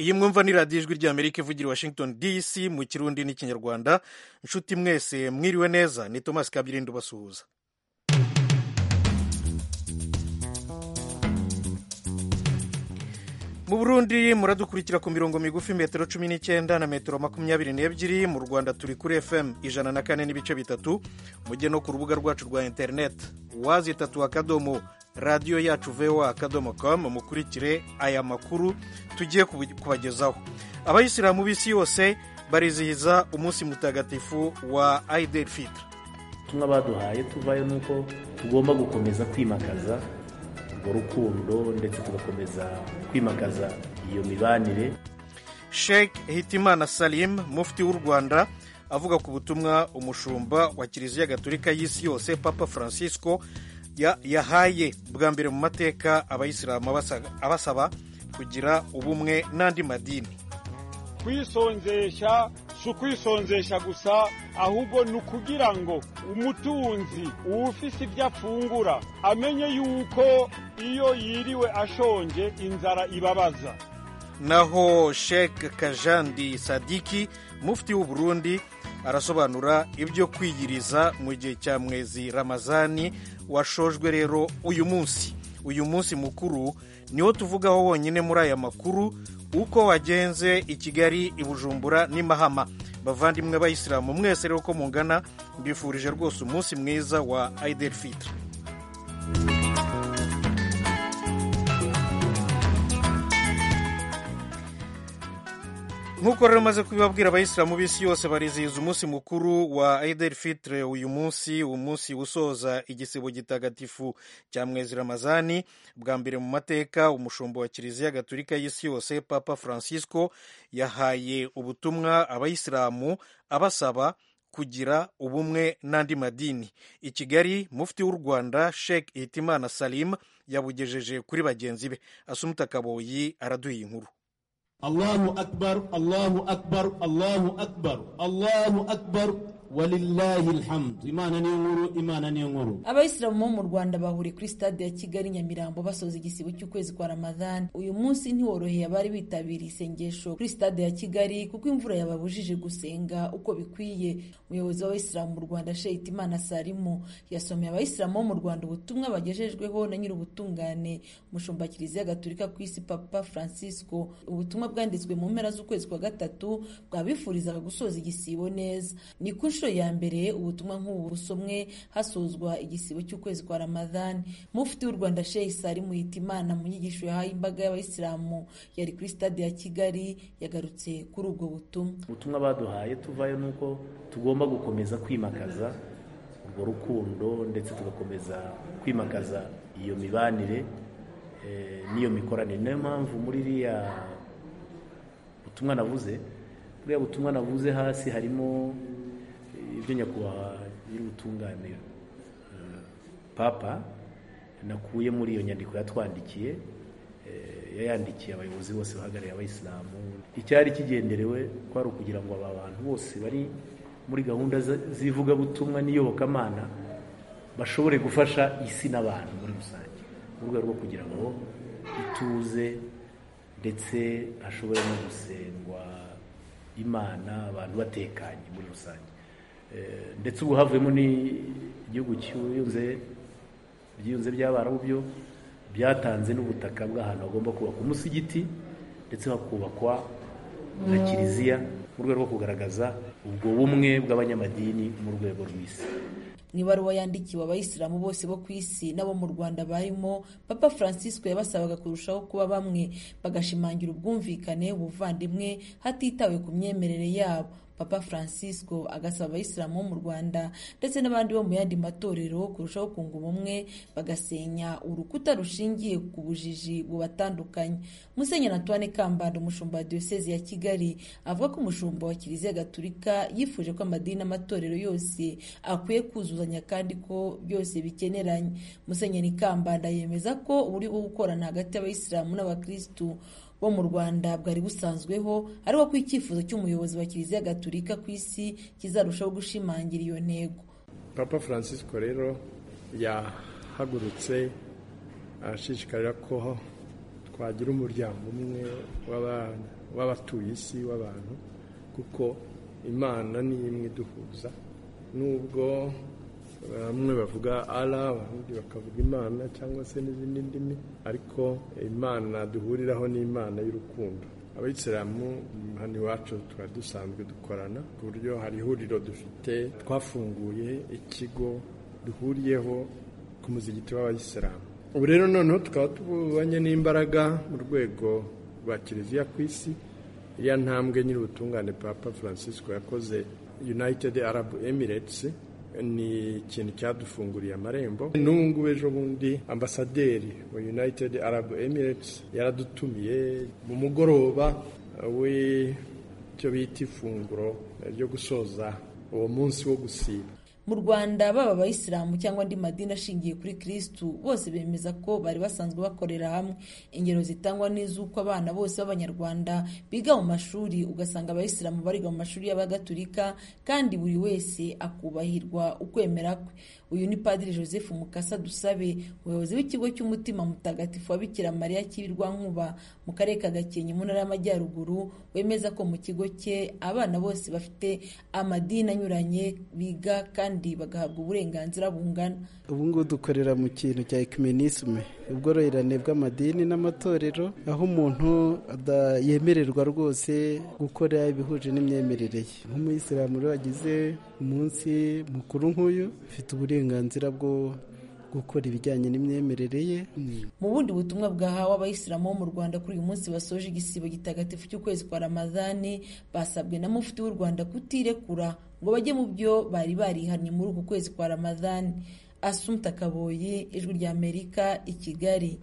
iyi mwumva ni radiyo ijwi ry'amerika ivugira i washington dc mu kirundi n'ikinyarwanda inshuti mwese mwiriwe neza ni thomas kabirindo basuhuza mu burundi muradukurikira ku mirongo migufi metero cumi n'icyenda na metero makumyabiri n'ebyiri mu rwanda turi kuri fm ijana na kane n'ibice bitatu mujye no ku rubuga rwacu rwa interineti wazi itatu akadomo radiyo yacu voa akadomo com mukurikire aya makuru tugiye kubagezaho abayisilamu b'isi yose barizihiza umunsi mutagatifu wa aidel fitr ubutumwa baduhaye tuvayo ni uko tugomba gukomeza kwimakaza urwo rukundo ndetse tugakomeza kwimakaza iyo mibanire sheikh hitimana salim mufti w'u rwanda avuga ku butumwa umushumba wa kiliziya gatolika y'isi yose papa francisco yahaye bwa mbere mu mateka abayisilamu abasaba kugira ubumwe n'andi madini kwisonzesha si ukwisonzesha gusa ahubwo ni ukugira ngo umutunzi uwufise ibyo afungura amenye yuko iyo yiriwe ashonje inzara ibabaza naho sheikh kajandi sadiki mufti w'u burundi arasobanura ibyo kwiyiriza mu gihe cya mwezi ramazani washojwe rero uyu munsi uyu munsi mukuru niwo tuvugaho wonyine muri aya makuru uko wagenze i kigali i bujumbura n'i mahama bavandimwe bayisilamu mwese rero uko mungana mbifurije rwose umunsi mwiza wa aidel fitr nk'uko rero maze kubibabwira abayisilamu b'isi yose barizihiza umunsi mukuru wa aidel fitre uyu munsi umunsi usoza igisibo gitagatifu cya mwezi ramazani bwa mbere mu mateka umushumba wa kiliziya gatolika y'isi yose papa francisco yahaye ubutumwa abayisilamu abasaba kugira ubumwe n'andi madini i kigali mufti w'u rwanda sheikh hitimana salim yabugejeje kuri bagenzi be asumuta kaboyi araduha inkuru Allahu akbar Allahu akbar Allahu akbar Allahu akbar walillahi alhamd imana niyo nkuru imana niyo nkuru abayisilamu bo mu rwanda bahuriye kuri stade ya kigali nyamirambo basoza igisibo cy'ukwezi kwa ramadhani uyu munsi ntiworoheye abari bitabiriye isengesho kuri stade ya kigali kuko imvura yababujije gusenga uko bikwiye umuyobozi w'abayisilamu mu rwanda sheikh imana salimu yasomeye abayisilamu bo mu rwanda ubutumwa bagejejweho na nyir'ubutungane umushumba kiliziya gatolika ku isi papa francisco ubutumwa bwanditswe mu mpera z'ukwezi kwa gatatu bwabifurizaga gusoza igisibo neza ni ku nshuro ya mbere ubutumwa nk'ubu busomwe hasozwa igisibo cy'ukwezi kwa ramadhani mufti w'u rwanda sheikh salimu hitimana mu nyigisho yahaye imbaga y'abayisilamu yari kuri stade ya kigali yagarutse kuri ubwo butumwa ubutumwa baduhaye tuvayo ni uko tugomba gukomeza kwimakaza urwo rukundo ndetse tugakomeza kwimakaza iyo mibanire n'iyo mikoranire niyo mpamvu muri iriya butumwa navuze buriya butumwa navuze hasi harimo ibyo nyakubahwa nyir'ubutungane papa nakuye muri iyo nyandiko yatwandikiye yayandikiye abayobozi bose bahagarariye abayisilamu icyari kigenderewe kwari ukugira ngo aba bantu bose bari muri gahunda z'ivugabutumwa n'iyobokamana bashobore gufasha isi n'abantu muri rusange mu rwego rwo kugira ngo ituze ndetse hashobore no gusengwa imana abantu batekanye muri rusange ndetse ubu havuyemo n'igihugu cyuyunze byiyunze by'abarabu byo byatanze n'ubutaka bw'ahantu hagomba kubakwa umusigiti ndetse hakubakwa na kiliziya mu rwego rwo kugaragaza ubwo bumwe bw'abanyamadini mu rwego rw'isi mu ibaruwa yandikiwe abayisilamu bose bo ku isi n'abo mu rwanda barimo papa francisco yabasabaga kurushaho kuba bamwe bagashimangira ubwumvikane ubuvandimwe hatitawe ku myemerere yabo papa francisco agasaba abayisilamu bo mu rwanda ndetse n'abandi bo mu yandi matorero kurushaho kunga ubumwe bagasenya urukuta rushingiye ku bujiji bubatandukanye musenyeri antoine kambanda umushumba wa diyosezi ya kigali avuga ko umushumba wa kiliziya gatulika yifuje ko amadini n'amatorero yose akwiye kuzuzanya kandi ko byose bikeneranye musenyeri kambanda yemeza ko uburyo bwo gukorana hagati y'abayisilamu n'abakirisitu bo mu rwanda bwari busanzweho ariko ko icyifuzo cy'umuyobozi wa kiliziya gatulika ku isi kizarushaho gushimangira iyo ntego papa francisco rero yahagurutse arashishikarira ko twagira umuryango umwe w'abatuye isi w'abantu kuko imana ni imwe iduhuza nubwo bamwe bavuga ara abandi bakavuga imana cyangwa se n'izindi ndimi ariko imana duhuriraho ni imana y'urukundo abayisilamu hano iwacu tuba dusanzwe dukorana ku buryo hari ihuriro dufite twafunguye ikigo duhuriyeho ku muzigiti w'abayisilamu ubu rero noneho tukaba tubonye n'imbaraga mu rwego rwa kiliziya ku isi iriya ntambwe nyir'ubutungane papa francisco yakoze united arab emirates ni ikintu cyadufunguriye amarembo n'ubu ngubu ejo bundi ambasaderi wa united arab emirates yaradutumiye mu mugoroba w'icyo bita ifunguro ryo gusoza uwo munsi wo gusiba mu rwanda baba abayisilamu cyangwa andi madini ashingiye kuri kirisitu bose bemeza ko bari basanzwe bakorera hamwe ingero zitangwa n'iz'uko abana bose b'abanyarwanda biga mu mashuri ugasanga abayisilamu bariga mu mashuri y'abagatulika kandi buri wese akubahirwa ukwemera kwe uyu ni padiri joseph mukasa dusabe umuyobozi w'ikigo cy'umutima mutagatifu wa bikira mariya cy'ibirwankuba mu karere ka gakenke mu ntara y'amajyaruguru wemeza ko mu kigo cye abana bose bafite amadini anyuranye biga kandi bagahabwa uburenganzira bungana ubu ngubu dukorera mu kintu cya ekimenisme ubworoherane bw'amadini n'amatorero aho umuntu yemererwa rwose gukora ibihuje n'imyemerere ye nk'umuyisilamu rero wagize umunsi mukuru nk'uyu ufite uburenganzira bwo gukora ibijyanye n'imyemerere ye mu bundi butumwa bwahawe abayisilamu bo mu rwanda kuri uyu munsi basoje igisibo gitagatifu cy'ukwezi kwa ramadani basabwe na mufti w'u rwanda kutirekura ngo bajye mu byo bari barihannye muri uku kwezi kwa ramadani asumta kaboyi ijwi rya amerika i kigali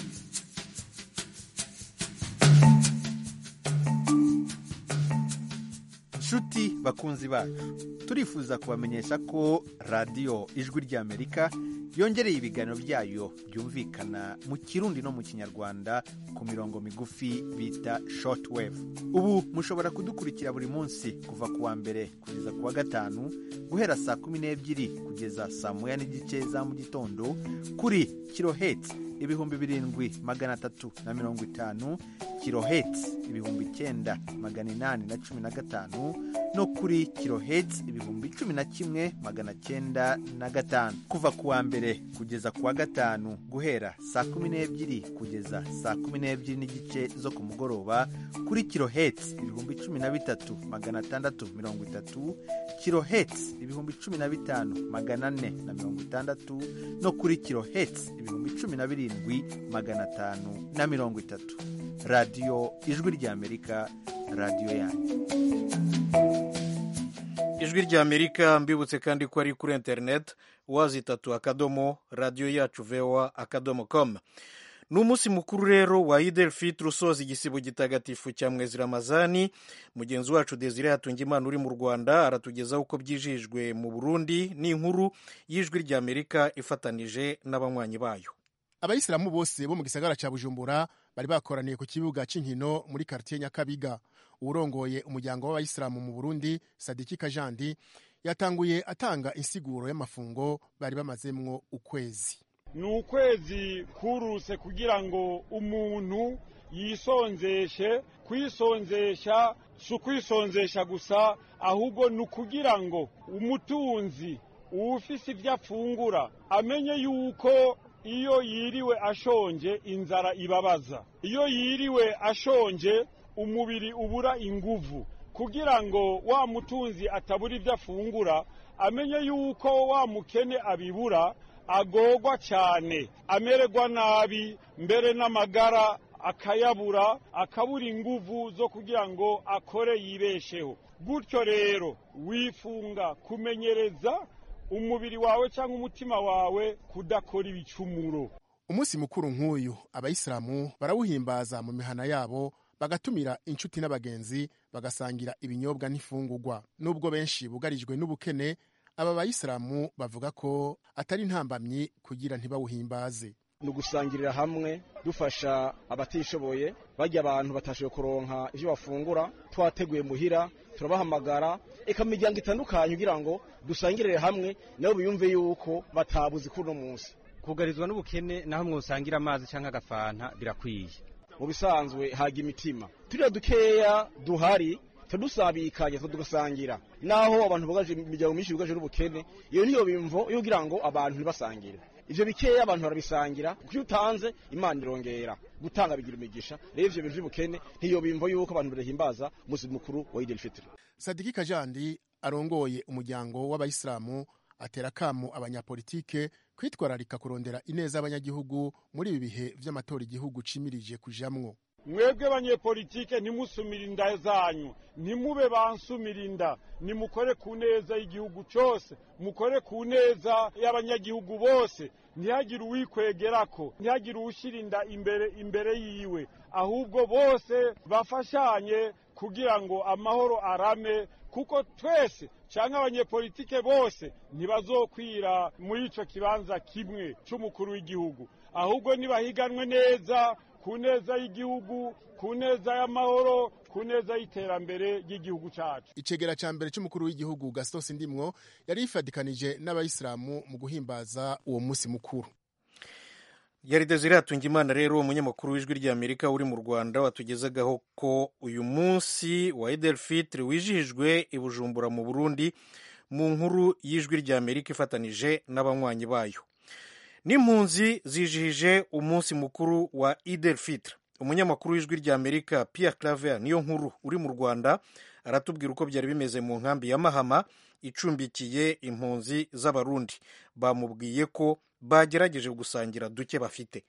nshuti bakunzi bacu turifuza kubamenyesha ko radiyo ijwi ry'amerika yongereye ibiganiro byayo byumvikana mu kirundi no mu kinyarwanda ku mirongo migufi bita shortwave ubu mushobora kudukurikira buri munsi kuva ku wa mbere kugeza ku wa gatanu guhera saa kumi n'ebyiri kugeza saa moya n'igice za mu gitondo kuri kirohetsi ibihumbi birindwi magana atatu na mirongo itanu kirohetsi ibihumbi icyenda magana inani na cumi na gatanu no kuri kirohetsi ibihumbi cumi na kimwe magana cyenda na gatanu kuva ku wa mbere kugeza ku wa gatanu guhera saa kumi n'ebyiri kugeza saa kumi n'ebyiri n'igice zo ku mugoroba kuri kirohetsi ibihumbi cumi na bitatu magana atandatu mirongo itatu kirohetsi ibihumbi cumi na bitanu magana ane na mirongo itandatu no kuri kirohetsi ibihumbi cumi na birindwi magana atanu na mirongo itatu radiyo ijwi ry'amerika radiyo yanyu ijwi ry'amerika mbibutse kandi ko ari kuri interineti wazitatu akadomo radiyo yacu vewa akadomo komu ni umunsi mukuru rero wa idel fitiri usoza igisibo gitagatifu cya mwezi ramazani mugenzi wacu desire hatungimana uri mu rwanda aratugezaho uko byijijwe mu burundi n'inkuru y'ijwi ry'amerika ifatanije n'abanywanyi bayo abayisilamu bose bo mu gisagara cya bujumbura bari bakoraniye ku kibuga cy'inkino muri karitiye nyakabiga uwurongoye umuryango w'abayisilamu mu burundi sadiki kajandi yatanguye atanga insiguro y'amafungo bari bamazemwo ukwezi ni ukwezi kuruse kugira ngo umuntu yisonzeshe kwisonzesha si ukwisonzesha gusa ahubwo ni ukugira ngo umutunzi uwufise ibyo afungura amenye yuko iyo yiriwe ashonje inzara ibabaza iyo yiriwe ashonje umubiri ubura inguvu kugira ngo wa mutunzi atabura ibyo afungura amenye yuko wa mukene abibura agorwa cyane amererwa nabi mbere n'amagara akayabura akabura inguvu zo kugira ngo akore yibesheho gutyo rero wifunga kumenyereza umubiri wawe cyangwa umutima wawe kudakora ibicumuro umunsi mukuru nk'uyu abayisilamu barawuhimbaza mu mihana yabo bagatumira inshuti n'abagenzi bagasangira ibinyobwa n'ifungurwa nubwo benshi bugarijwe n'ubukene aba bayisilamu bavuga ko atari intambamyi kugira ntibawuhimbaze ni ugusangirira hamwe dufasha abatishoboye bajya abantu batashoboye kuronka ibyo bafungura twateguye muhira turabahamagara eka mu miryango itandukanye kugira ngo dusangirire hamwe nabo biyumve yuko batabuze kuri uno munsi kugarizwa n'ubukene naho mwosangira amazi cyangwa agafanta birakwiye mu bisanzwe haga imitima turiya dukeya duhari tudusabikanye tugasangira naho abantu bugaje imiryango myinshi bugaje n'ubukene iyo niyo bimvo yo kugira ngo abantu ntibasangire ivyo bikeya abantu barabisangira kuko iyo utanze imana irongera gutanga bigira imigisha rero ivyo bintu vy'ubukene ntiyo bimvo yuko abantu barahimbaza umunsi mukuru wa Eid al-Fitr sadiki kajandi arongoye umuryango w'abayisilamu atera akamu abanyapolitike kwitwararika kurondera ineza y'abanyagihugu muri ibi bihe vy'amatora igihugu cimirije kujamwo mwebwe banyepolitike ntimusumire inda zanyu ntimube bansumira inda nimukore ku neza y'igihugu cyose mukore ku neza y'abanyagihugu bose ntihagire uwikwegerako ntihagire uwushyira inda imbere imbere yiwe ahubwo bose bafashanye kugira ngo amahoro arame kuko twese cyangwa abanyepolitike bose ntibazokwira muri ico kibanza kimwe c'umukuru w'igihugu ahubwo nibahiganwe neza ku neza y'igihugu ku neza y'amahoro ku neza y'iterambere ry'igihugu cyacu icegera ca mbere c'umukuru w'igihugu gaston sindimwo yari yifadikanije n'abayisilamu mu guhimbaza uwo musi mukuru yari desire hatungimana rero umunyamakuru w'ijwi ry'amerika uri mu rwanda watugezagaho ko uyu munsi wa idel fitri wijihijwe i bujumbura mu burundi mu nkuru y'ijwi ry'amerika ifatanije n'abanywanyi bayo n'impunzi zijihije umunsi mukuru wa idel fitri umunyamakuru w'ijwi ry'amerika pierre claver niyo nkuru uri mu rwanda aratubwira uko byari bimeze mu nkambi ya mahama icumbikiye impunzi z'abarundi bamubwiye ko bagerageje gusangira duke bafite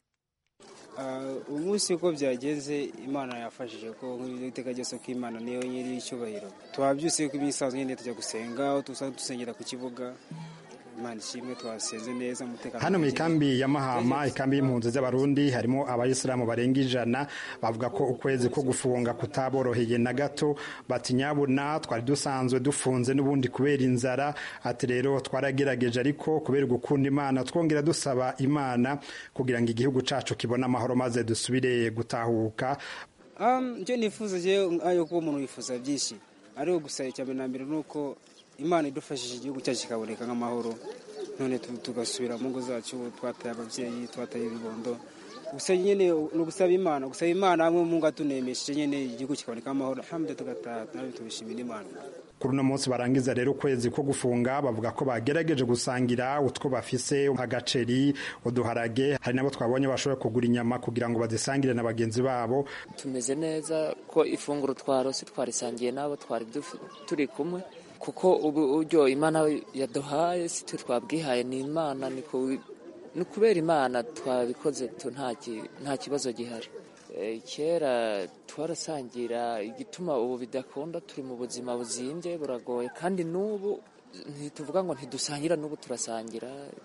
umunsi uko byagenze imana yafashije ko nk'iteka ryose ko imana niyo nyiri icyubahiro tuhabyutse ko imisazo nyine tujya gusenga aho tuza dusengera ku kibuga imana ishimwe twasenze neza umutekano hano mu ikambi ya mahama ikambi y'impunzi z'abarundi harimo abayisilamu barenga ijana bavuga ko ukwezi ko gufunga kutaboroheye na gato bati nyabuna twari dusanzwe dufunze n'ubundi kubera inzara ati rero twaragerageje ariko kubera gukunda imana twongera dusaba imana kugira ngo igihugu cacu kibone amahoro maze dusubire gutahuka icyo nifuza ayo kuba umuntu yifuza byinshi ariko gusa icya mbere na mbere ni uko imana idufashije igihugu cyacu kikaboneka nk'amahoro none tugasubira mu ngo zacu twataye ababyeyi twataye ibibondo gusa nyine ni ugusaba imana gusaba imana hamwe mu ngo atunemesheje nyine igihugu kikaboneka amahoro hamwe tugataha nawe tubishimira imana kuri uno munsi barangiza rero ukwezi ko gufunga bavuga ko bagerageje gusangira utwo bafise nk'agaceri uduharage hari nabo twabonye bashoboye kugura inyama kugira ngo bazisangire na bagenzi babo tumeze neza ko ifunguro twarose twarisangiye n'abo twari turi kumwe kuko ubu buryo imana yaduhaye si twe twabwihaye ni imana ni kubera imana twabikoze nta kibazo gihari kera twarasangira igituma ubu bidakunda turi mu buzima buzimbye buragoye kandi n'ubu ntituvuga ngo ntidusangira n'ubu turasangira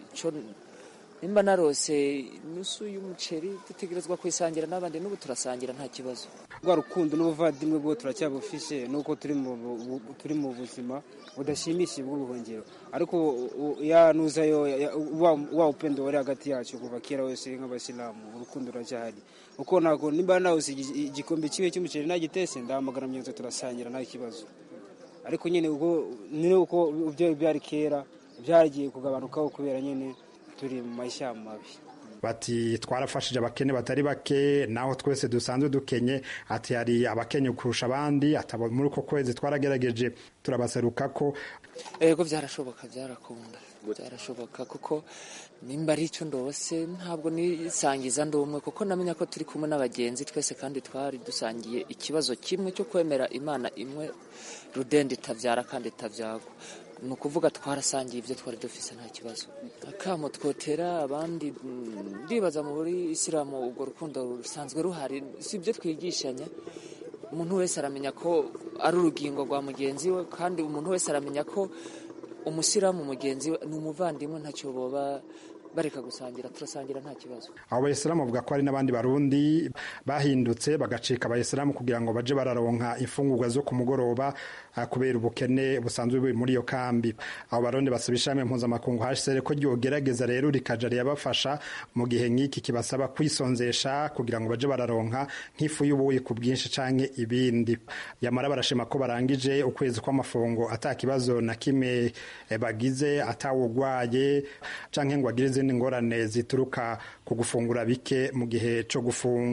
nimba narose inusu y'umuceri dutegerezwa kuyisangira n'abandi n'ubu turasangira nta kibazo rwa rukundo n'ubuvandimwe bwo turacyabufishe nuko turi mu buzima budashimishije bw'ubuhungiro ariko yanuzayo wa upendo wari hagati yacu kuva kera wese nk'abasilamu urukundo ruracyahari uko ntabwo nimba nawuze igikombe kimwe cy'umuceri nagitese ndahamagara myenzo turasangira nta kibazo ariko nyine ni uko ibyo byari kera byagiye kugabanukaho kubera nyine turi mu mashyamba mabi bati twarafashije abakene batari bake naho twese dusanzwe dukenye ati hari abakenye kurusha abandi muri uko kwezi twarageregeje turabaseruka ko ego byarashoboka byarakunda byarashoboka kuko nimba ari icyo ndose ntabwo nisangiza ndi umwe kuko namenya ko turi kumwe n'abagenzi twese kandi twari dusangiye ikibazo kimwe cyo kwemera imana imwe rudende itabyara kandi itabyagwa ni ukuvuga twarasangiye ibyo twari dufise nta kibazo akamo twotera abandi ndibaza muri isilamu urwo rukundo rusanzwe ruhari si ibyo twigishanya umuntu wese aramenya ko ari urugingo rwa mugenzi we kandi umuntu wese aramenya ko umusilamu mugenzi we ni umuvandimwe ntacyo boba bareka gusangira turasangira nta kibazo abo bayisilamu bavuga ko hari n'abandi barundi bahindutse bagacika abayisilamu kugira ngo baje bararonka imfungurwa zo ku mugoroba kubera ubukene busanzwe buri muri iyo kambi abo barundi basaba ishami mpuzamakungu hsr ko ryogerageza rero rikaja riyabafasha mu gihe nk'iki kibasaba kwisonzesha kugira ngo baje bararonka nk'ifu y'ubuyi ku bwinshi canke ibindi yamara barashima ko barangije ukwezi kw'amafungo ata kibazo na kimwe bagize atawugwaye canke ngo agire izindi ngorane zituruka ku gufungura bike mu gihe cyo gufunga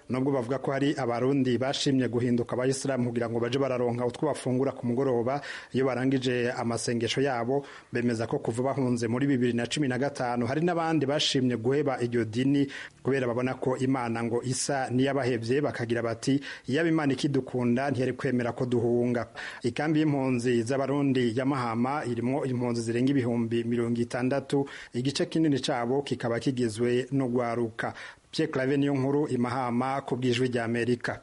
nubwo bavuga ko hari abarundi bashimye guhinduka abayisilamu kugira ngo baje bararonka utwo bafungura ku mugoroba iyo barangije amasengesho yabo bemeza ko kuva bahunze muri bibiri na cumi na gatanu hari n'abandi bashimye guheba iryo dini kubera babona ko imana ngo isa n'iyabahevye bakagira bati iyaba imana ikidukunda ntiyari kwemera ko duhunga ikambi y'impunzi z'abarundi ya mahama irimwo impunzi zirenga ibihumbi mirongo itandatu igice kinini cabo kikaba kigizwe no gwaruka Pierre Claver niyo nkuru imahama ku bw'ijwi rya Amerika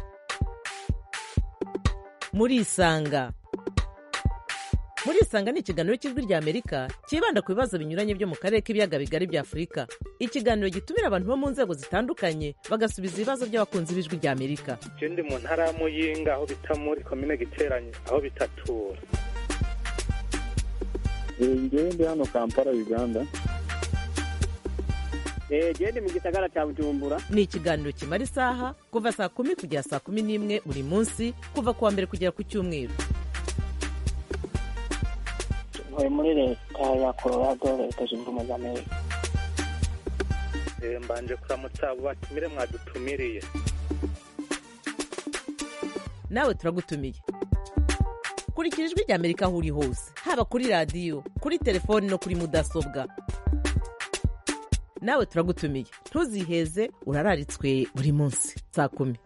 muri isanga muri isanga ni ikiganiro cy'ijwi rya amerika cyibanda ku bibazo binyuranye byo mu karere k'ibiyaga bigari bya afurika ikiganiro gitumira abantu bo mu nzego zitandukanye bagasubiza ibibazo by'abakunzi b'ijwi rya amerika je ndi mu ntara ya muyinga aho bita muri komine giteranye aho bitatura ngewe ndi hano kampala uganda genda mu gisagara cya bujumbura ni ikiganiro kimara isaha kuva saa kumi kugera saa kumi n'imwe buri munsi kuva ku wa mbere kugera ku cyumweru ntuye muri leta ya colorado leta zunze ubumwe za amerika mbanje kuramutsa abo batumire mwadutumiriye nawe turagutumiye kurikira ijwi rya amerika aho uri hose haba kuri radiyo kuri telefoni no kuri mudasobwa nawe turagutumiye ntuziheze urararitswe buri munsi saa kumi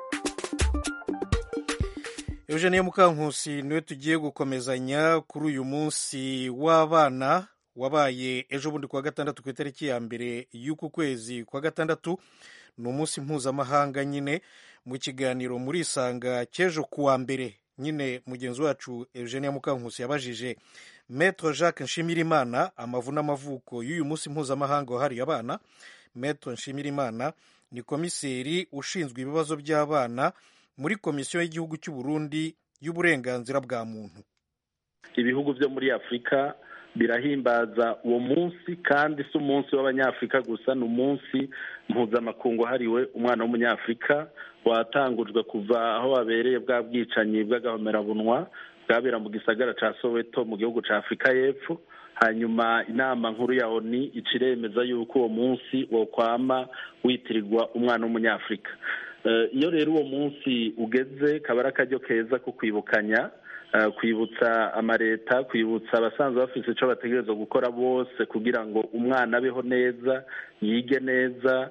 eugenie mukankusi niwe tugiye gukomezanya kuri uyu munsi w'abana wabaye ejo bundi kuwa gatandatu ku itariki ya mbere y'uku kwezi kwa gatandatu ni umunsi mpuzamahanga nyine mu kiganiro muri isanga cy'ejo kuwa mbere nyine mugenzi wacu eugenie mukankusi yabajije metro jacques nshimirimana amavu n'amavuko y'uyu munsi mpuzamahanga wahariye abana metro nshimirimana ni komiseri ushinzwe ibibazo by'abana muri komisiyo y'igihugu cy'u Burundi y'uburenganzira bwa muntu ibihugu byo muri afurika birahimbaza uwo munsi kandi si umunsi w'abanyafurika gusa ni umunsi mpuzamakungu wahariwe umwana w'umunyafurika watangujwe kuva aho wabereye bwa bwicanyi bw'agahomerabunwa bwabera mu gisagara cya soweto mu gihugu cya afurika y'epfo hanyuma inama nkuru ya oni ica iremeza yuko uwo munsi wokwama witirirwa umwana w'umunyafurika iyo rero uwo munsi ugeze kaba ari akaryo keza ko kwibukanya kwibutsa amaleta kwibutsa abasanzwe bafite icyo bategereza gukora bose kugira ngo umwana abeho neza yige neza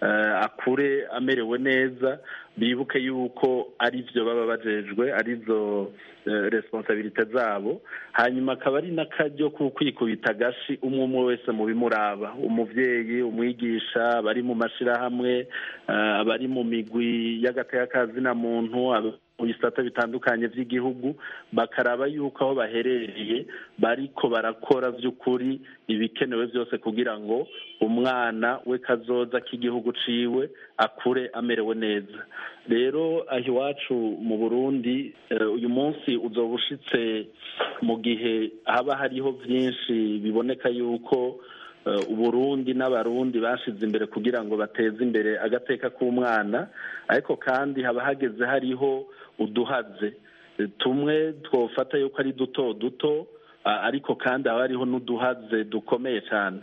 akure amerewe neza bibuke yuko ari byo baba bajejwe arizo responsabilite zabo hanyuma akaba ari n'akaryo ko kwikubita agashi umwe umwe wese mu bimuraba umubyeyi umwigisha abari mu mashyirahamwe abari mu migwi y'agateka muntu mu bisata bitandukanye by'igihugu bakaraba yuko aho baherereye bariko barakora by'ukuri ibikenewe byose kugira ngo umwana we kazoza k'igihugu ciwe akure amerewe neza rero aho iwacu mu burundi uyu munsi uzoba ushitse mu gihe haba hariho byinshi biboneka yuko uburundi n'abarundi bashize imbere kugira ngo bateze imbere agateka k'umwana ariko kandi haba hageze hariho uduhaze tumwe twofata yuko ari duto duto ariko kandi haba hariho n'uduhaze dukomeye cyane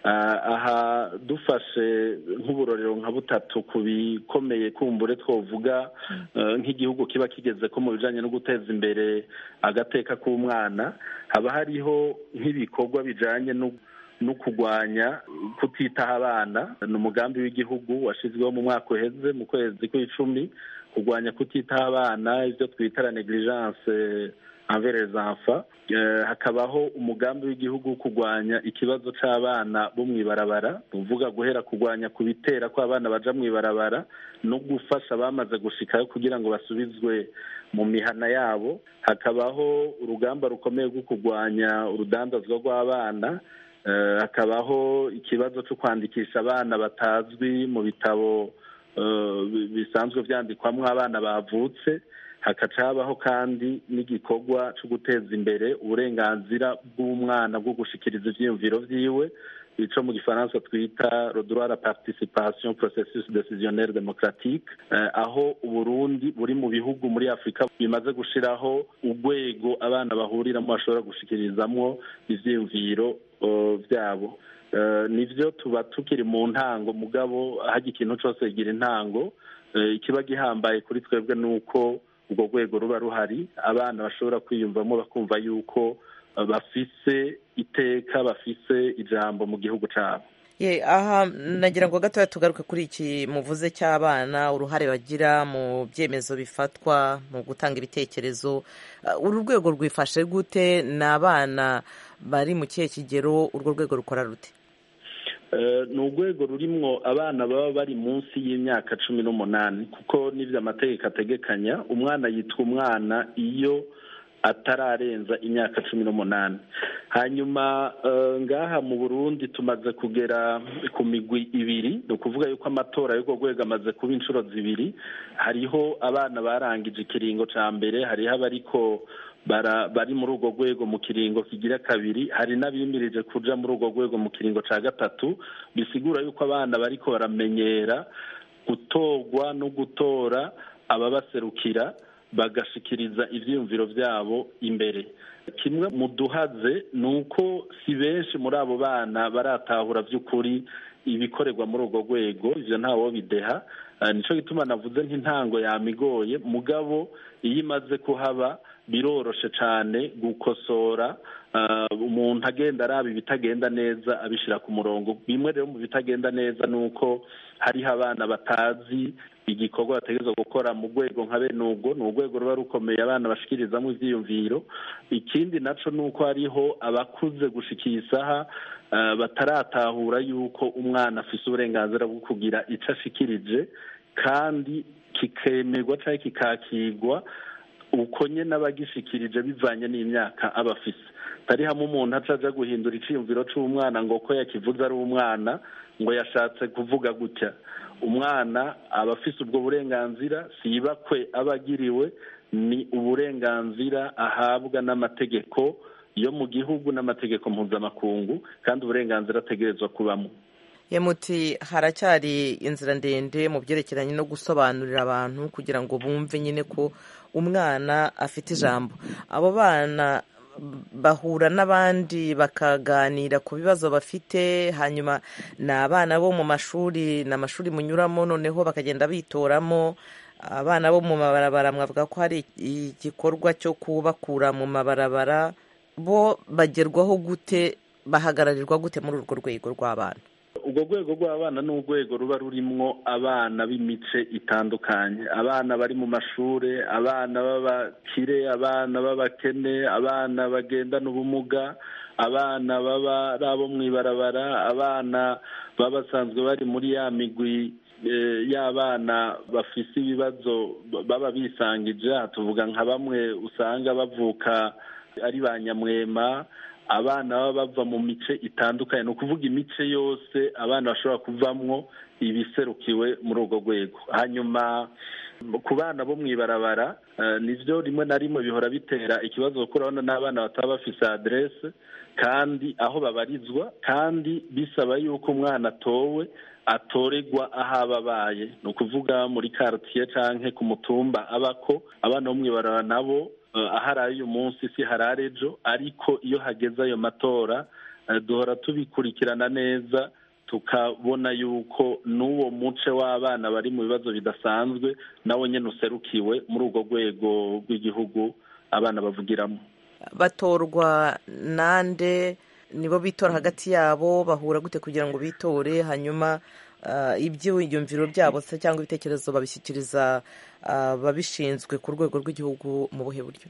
aha dufashe nk'uburorero nka butatu ku bikomeye kumbure twavuga nk'igihugu kiba kigeze ko mu bijyanye no guteza imbere agateka k'umwana haba hariho nk'ibikorwa bijyanye no no kurwanya kutitaho abana ni umugambi w'igihugu washyizweho mu mwaka uheze mu kwezi kw'icumi kurwanya kutitaho abana ibyo twita la negligence envers les enfants hakabaho umugambi w'igihugu wo kurwanya ikibazo cy'abana bo mu ibarabara uvuga guhera kurwanya ku bitera ko abana baja mu ibarabara no gufasha abamaze gushikayo kugira ngo basubizwe mu mihana yabo hakabaho urugamba rukomeye rwo kurwanya urudandazwa rw'abana hakabaho ikibazo cyo kwandikisha abana batazwi mu bitabo bisanzwe byandikwamo abana bavutse hakaca habaho kandi n'igikorwa cyo guteza imbere uburenganzira bw'umwana bwo gushikiriza ibyiyumviro byiwe icyo mu gifaransa twita rodora la participation processus decisionnel démocratique aho uburundi buri mu bihugu muri afurika bimaze gushyiraho urwego abana bahuriramo bashobora gushikirizamo ibyiyumviro byabo nibyo tuba tukiri mu ntango mugabo hajya ikintu cyose kigira intango ikiba gihambaye kuri twebwe ni uko urwo rwego ruba ruhari abana bashobora kwiyumvamo bakumva yuko bafise iteka bafise ijambo mu gihugu cyabo ye aha nagira ngo gatoya tugaruke kuri iki muvuze cy'abana uruhare bagira mu byemezo bifatwa mu gutanga ibitekerezo uru rwego rwifashe gute ni abana bari mu kihe kigero urwo rwego rukora rute ni urwego rurimwo abana baba bari munsi y'imyaka cumi n'umunani kuko n'ibyo amategeko ategekanya umwana yitwa umwana iyo atararenza imyaka cumi n'umunani hanyuma ngaha mu burundi tumaze kugera ku migwi ibiri ni ukuvuga yuko amatora y'urwo rwego amaze kuba inshuro zibiri hariho abana barangije ikiringo cya mbere hariho abariko bari muri urwo rwego mu kiringo kigira kabiri hari n'abimirije kuja muri urwo rwego mu kiringo cya gatatu bisigura yuko abana bariko baramenyera gutorwa no gutora ababaserukira bagashikiriza ibyiyumviro byabo imbere kimwe mu duhaze ni uko si benshi muri abo bana baratahura by'ukuri ibikorerwa muri urwo rwego ibyo ntawo bideha nicyo gituma navuze nk'intango yamigoye mugabo iyo imaze kuhaba biroroshe cyane gukosora umuntu agenda araba ibitagenda neza abishyira ku murongo bimwe rero mu bitagenda neza ni uko hariho abana batazi igikorwa bategereza gukora mu rwego nka bene ubwo ni urwego ruba rukomeye abana bashikirizamo ibyiyumviro ikindi nacyo ni uko hariho abakuze gushika iyi saha bataratahura yuko umwana afite uburenganzira bwo kugira icyo ashikirije kandi kikemerwa cyangwa kikakigwa uko nyine abagishikirije bivanye n'imyaka aba afise atari hamwe umuntu aca aja guhindura iciyumviro c'umwana ngo ko yakivuze ari umwana ngo yashatse kuvuga gutya umwana aba afise ubwo burenganzira si ibakwe aba agiriwe ni uburenganzira ahabwa n'amategeko yo mu gihugu n'amategeko mpuzamakungu kandi uburenganzira ategerezwa kubamo muti haracyari inzira ndende mu byerekeranye no gusobanurira abantu kugira ngo bumve nyine ko umwana afite ijambo abo bana bahura n'abandi bakaganira ku bibazo bafite hanyuma ni abana bo mu mashuri ni amashuri munyuramo noneho bakagenda bitoramo abana bo mu mabarabara mwavuga ko hari igikorwa cyo kubakura mu mabarabara bo bagerwaho gute bahagararirwa gute muri urwo rwego rw'abana urwo rwego rw'abana ni urwego ruba rurimwo abana b'imice itandukanye abana bari mu mashuri abana b'abakire abana b'abakene abana bagendana ubumuga abana baba ari abo mu ibarabara abana baba basanzwe bari muri ya migwi y'abana bafise ibibazo baba bisangije tuvuga nka bamwe usanga bavuka ari ba nyamwema abana baba bava mu mice itandukanye ni ukuvuga imice yose abana bashobora kuvamwo ibiserukiwe muri urwo rwego hanyuma ku bana bo mu ibarabara nibyo rimwe na rimwe bihora bitera ikibazo kuko urabona n'abana bataba bafise aderese kandi aho babarizwa kandi bisaba yuko umwana atowe atoregwa aho aba abaye ni ukuvuga muri karitiye cyangwa ku mutumba abako abana bo mu ibarabara nabo ahari uyu munsi si harare ejo ariko iyo hageze ayo matora duhora tubikurikirana neza tukabona yuko n'uwo muce w'abana bari mu bibazo bidasanzwe nawe nyine userukiwe muri urwo rwego rw'igihugu abana bavugiramo batorwa nande nibo bitora hagati yabo bahura gute kugira ngo bitore hanyuma ibyiyumviro byabo se cyangwa ibitekerezo babishyikiriza ababishinzwe ku rwego rw'igihugu mu buhe buryo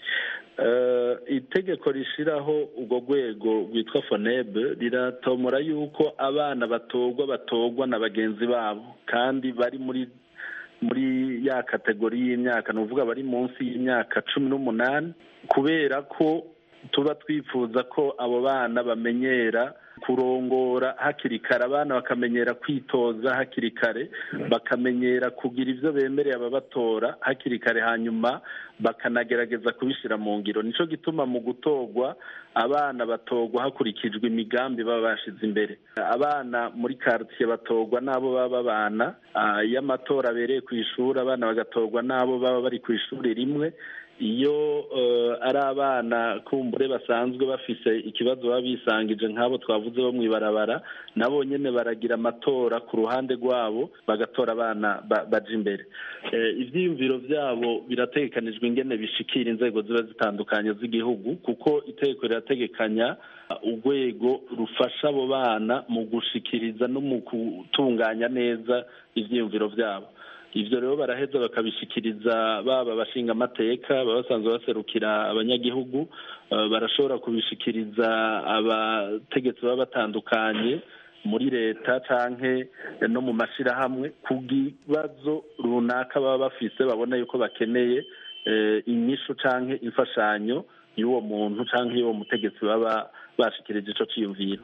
itegeko rishyiraho urwo rwego rwitwa fonebe riratomora yuko abana batorwa batorwa na bagenzi babo kandi bari muri muri ya kategori y'imyaka ni ukuvuga bari munsi y'imyaka cumi n'umunani kubera ko tuba twifuza ko abo bana bamenyera kurongora hakiri kare abana bakamenyera kwitoza hakiri kare bakamenyera kugira ibyo bemereye ababatora hakiri kare hanyuma bakanagerageza kubishyira mu ngiro nicyo gituma mu gutorwa abana batorwa hakurikijwe imigambi baba bashyize imbere abana muri karitsiye batorwa n'abo baba babana iyo amatora abereye ku ishuri abana bagatorwa n'abo baba bari ku ishuri rimwe iyo ari abana kumbure basanzwe bafise ikibazo baba bisangije nk'abo twavuze bo mu ibarabara nabo nyine baragira amatora ku ruhande rwabo bagatora abana baja imbere ibyiyumviro byabo birategekanijwe ingene bishikira inzego ziba zitandukanye z'igihugu kuko itegeko rirategekanya urwego rufasha abo bana mu gushikiriza no mu gutunganya neza ibyiyumviro byabo ibyo rero baraheza bakabishikiriza baba abashinga amateka baba basanzwe baserukira abanyagihugu barashobora kubishikiriza abategetsi baba batandukanye muri leta canke no mu mashyirahamwe ku kibazo runaka baba bafise babona yuko bakeneye inyishu canke imfashanyo y'uwo muntu canke y'uwo mutegetsi baba bashikirije ico ciyumviro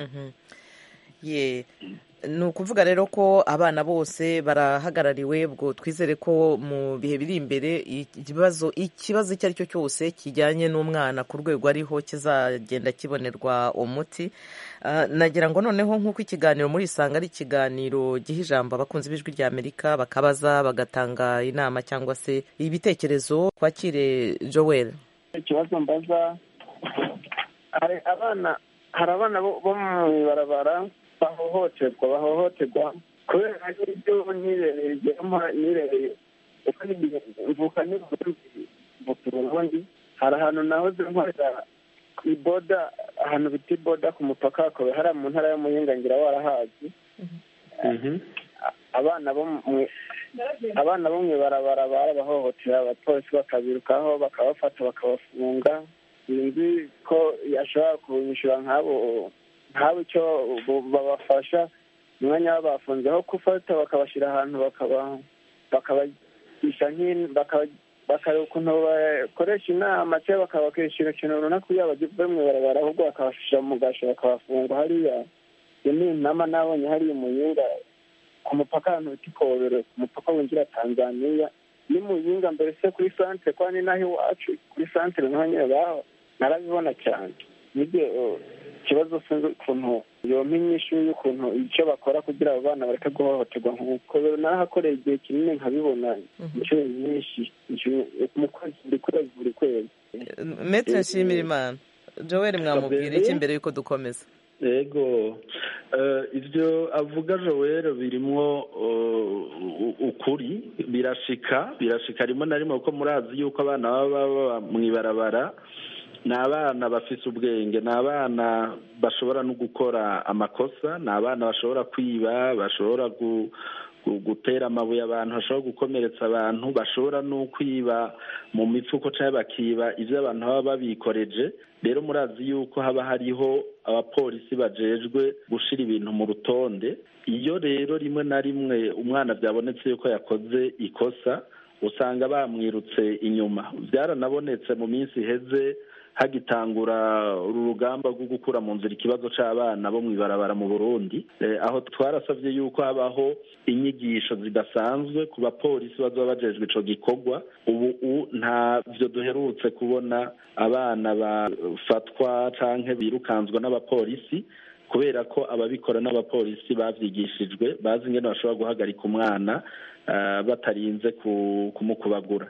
ye ni ukuvuga rero ko abana bose barahagarariwe ubwo twizere ko mu bihe biri imbere ikibazo ikibazo icyo ari cyo cyose kijyanye n'umwana ku rwego ariho kizagenda kibonerwa umuti nagira ngo noneho nk'uko ikiganiro muri isanga ari ikiganiro giha ijambo abakunzi b'ijwi rya amerika bakabaza bagatanga inama cyangwa se ibitekerezo twakire joel ikibazo mbaza hari abana hari abana bo mu ibarabara bahohoterwa bahohoterwa kubera n'ibyo nirereye nirereye uko mvuka mvuka uburundi hari ahantu nahoze nkorera ku iboda ahantu bita iboda ku mupaka hakaba hari mu ntara y'umuyinga ngira warahazi abana bo abana bo mu ibarabara barabahohotera abapolisi bakabirukaho bakabafata bakabafunga sinzi ko yashobora kubishyura nk'abo nk'abo icyo babafasha umwanya wabo bafunzeho gufata bakabashyira ahantu bakabagisha bakareba ukuntu bakoresha inama cyangwa bakabakishyura ikintu runaka kugira ngo bave mu ibarabara ahubwo bakabashyira mu gasho bakabafunga hariya iyo ni inama nabonye hariya umuyinga ku mupaka ahantu bita ikobero ku mupaka winjira tanzaniya ni muyinga mbere se kuri santere kwa ni naho iwacu kuri santere naho nyine baho narabibona cyane nibyo ikibazo sinzi ukuntu yompa inyishu y'ukuntu icyo bakora kugira abo bana bareke guhohoterwa nk'uko nahakoreye igihe kinini nkabibona inshuro nyinshi mu kwezi buri kwezi buri kwezi metere nshimira imana joel mwamubwira iki mbere y'uko dukomeza yego ibyo avuga joel birimo ukuri birashika birashika rimwe na rimwe kuko murazi yuko abana baba baba mu ibarabara ni abana bafise ubwenge ni abana bashobora no gukora amakosa ni abana bashobora kwiba bashobora gutera amabuye abantu bashobora gukomeretsa abantu bashobora no kwiba mu mifuko cyangwa bakiba ibyo abantu baba babikoreje rero murazi yuko haba hariho abapolisi bajejwe gushyira ibintu mu rutonde iyo rero rimwe na rimwe umwana byabonetse yuko yakoze ikosa usanga bamwirutse inyuma byaranabonetse mu minsi iheze hagitangura uru rugamba rwo gukura mu nzira ikibazo cy'abana bo mu ibarabara mu burundi aho twarasabye yuko habaho inyigisho zidasanzwe ku bapolisi bazaba bajejwe icyo gikorwa ubu ntabyo duherutse kubona abana bafatwa cyangwa birukanswa n'abapolisi kubera ko ababikora n'abapolisi babyigishijwe bazi ingene bashobora guhagarika umwana batarinze kumukubagura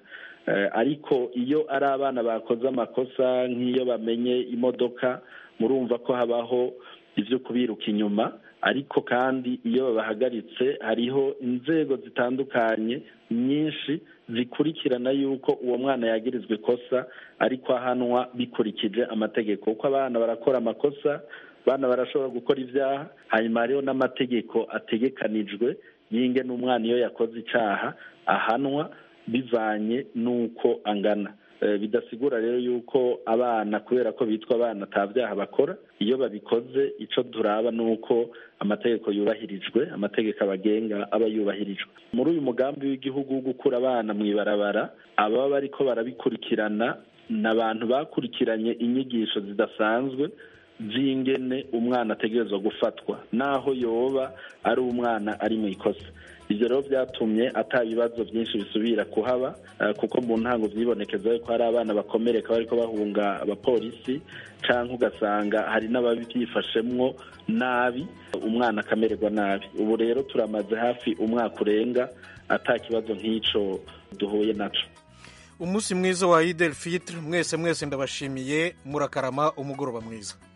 ariko iyo ari abana bakoze amakosa nk'iyo bamenye imodoka murumva ko habaho ibyo kubiruka inyuma ariko kandi iyo babahagaritse hariho inzego zitandukanye nyinshi zikurikirana yuko uwo mwana yagirizwa ikosa ariko ahanwa bikurikije amategeko kuko abana barakora amakosa abana barashobora gukora ibyaha hanyuma hariho n'amategeko ategekanijwe y'inge n'umwana iyo yakoze icyaha ahanwa bivanye n'uko angana bidasigura rero yuko abana kubera ko bitwa abana nta byaha bakora iyo babikoze icyo turaba ni uko amategeko yubahirijwe amategeko abagenga aba yubahirijwe muri uyu mugambi w'igihugu wo gukura abana mu ibarabara ababa bariko barabikurikirana ni abantu bakurikiranye inyigisho zidasanzwe z'ingene umwana ategerezwa gufatwa naho yoba ari umwana ari mu ikosa ibyo rero byatumye ata bibazo byinshi bisubira kuhaba kuko mu ntango byibonekeza ko hari abana bakomereka bariko bahunga abapolisi cyangwa ugasanga hari n'ababyifashemwo nabi umwana akamererwa nabi ubu rero turamaze hafi umwaka urenga ata kibazo nk'icyo duhuye nacyo umunsi mwiza wa idel fitr mwese mwese ndabashimiye murakarama umugoroba mwiza